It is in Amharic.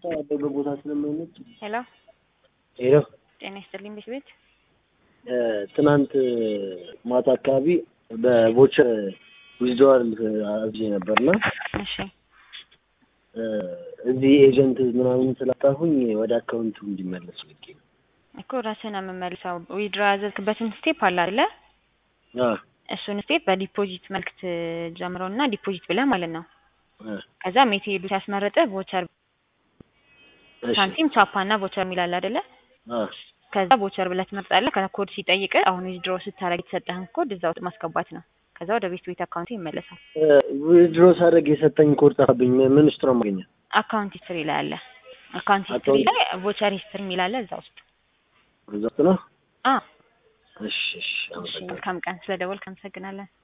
ያለበት ቦታ ስለማይመች ሄሎ ሄሎ ጤና ይስጥልኝ ቤት ቤት ትናንት ማታ አካባቢ በቮቸር ዊዝድዋል አዝዤ ነበርና እሺ እዚህ ኤጀንት ምናምን ስላጣሁኝ ወደ አካውንቱ እንዲመለስ ልኬ ነው። እኮ ራስህን ነው የምመልሰው። ዊድሮ ያዘዝክበትን ስቴፕ አለ አይደለ? አ እሱን ስቴፕ በዲፖዚት መልክ ትጀምረውና ዲፖዚት ብለህ ማለት ነው። አ ከዛ ሜቴዱ ሲያስመርጥህ ቮቸር እሺ ሳንቲም ቻፓ እና ቮቸር የሚላል አይደለ? አ ከዛ ቮቸር ብለህ ትመርጣለህ። ከዛ ኮድ ሲጠይቅ አሁን ዊዝድሮ ስታደርግ የተሰጠህን ኮድ እዛ ውስጥ ማስገባት ነው። ከዛ ወደ ቤት ቤት አካውንት ይመለሳል። ዊዝድሮ ሳደርግ የሰጠኝ ኮድ ጠፋብኝ። ምን ውስጥ ነው የማገኘው? አካውንት ሂስትሪ ላይ አለ። አካውንት ሂስትሪ አካውንት- ላይ ቮቸር ሂስትሪ የሚላለ እዛ ውስጥ እዛ ውስጥ ነው። አ እሺ እሺ እሺ አመሰግናለሁ። መልካም ቀን። ስለ ደወልክ አመሰግናለን።